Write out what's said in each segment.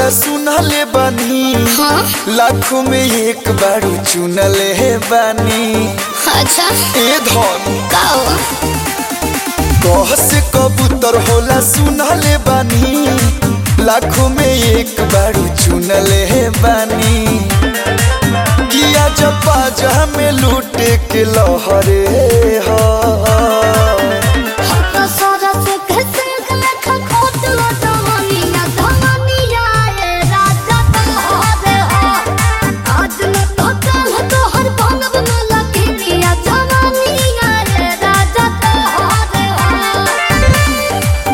होला सुनले बानी हाँ लाखों में एक बारू चुनले बानी अच्छा ए धन का हो कह से कबूतर होला सुनले बानी लाखों में एक बारू चुनले बानी किया जपा जहा में लूटे के लहरे हा हम तो सारा से कैसे लेखा खोट लो जवानी ना धवानी आए राजा तुम्हारे हो आज न तो कल तो हर बनब न लगी या जवानी आए राजा तुम्हारे हो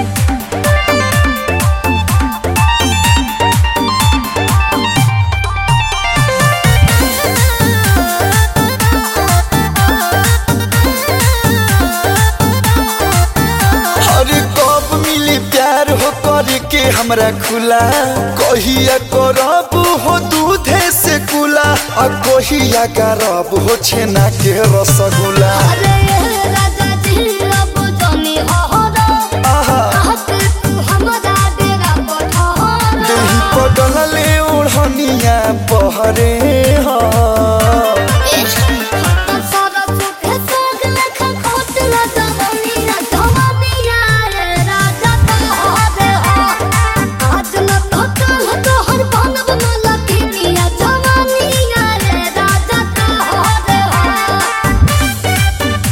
अरे कब मिली प्यार हो करे के हमरा खुला कहिया करब हो दूधे से कुला आ कहिया करब हो छेना के रसगुल्ला अरे राजा जी अब जानी अहरा आहा कहते तू हमरा डेरा पठार देही पडल ले ओढ़निया पहरे हा सारा सुख सोग लेखा खोट ला जवानी ना जवानी आए राजा तुम्हारे हो आज न तो कल तो हर बनब न लगी या जवानी आए राजा तुम्हारे हो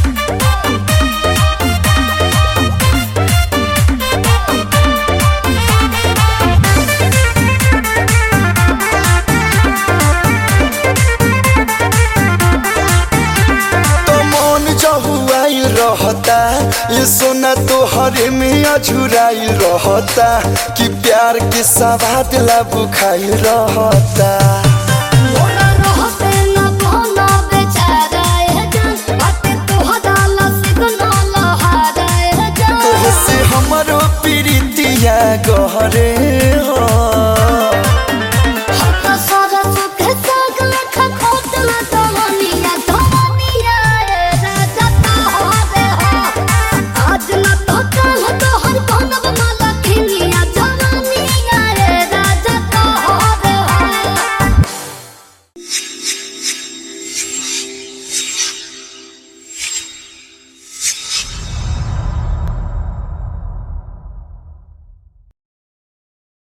तो मन जहुआई रहता ये सोना तो हरे में अझुराई रहता कि प्यार के सवाद ला बुखाई रहता मोरा रहते न कोनो बेचारा ए जान बाटे तोहरा लसिक न लहारा ए जान तोहसे हमरो प्रीतिया गहरे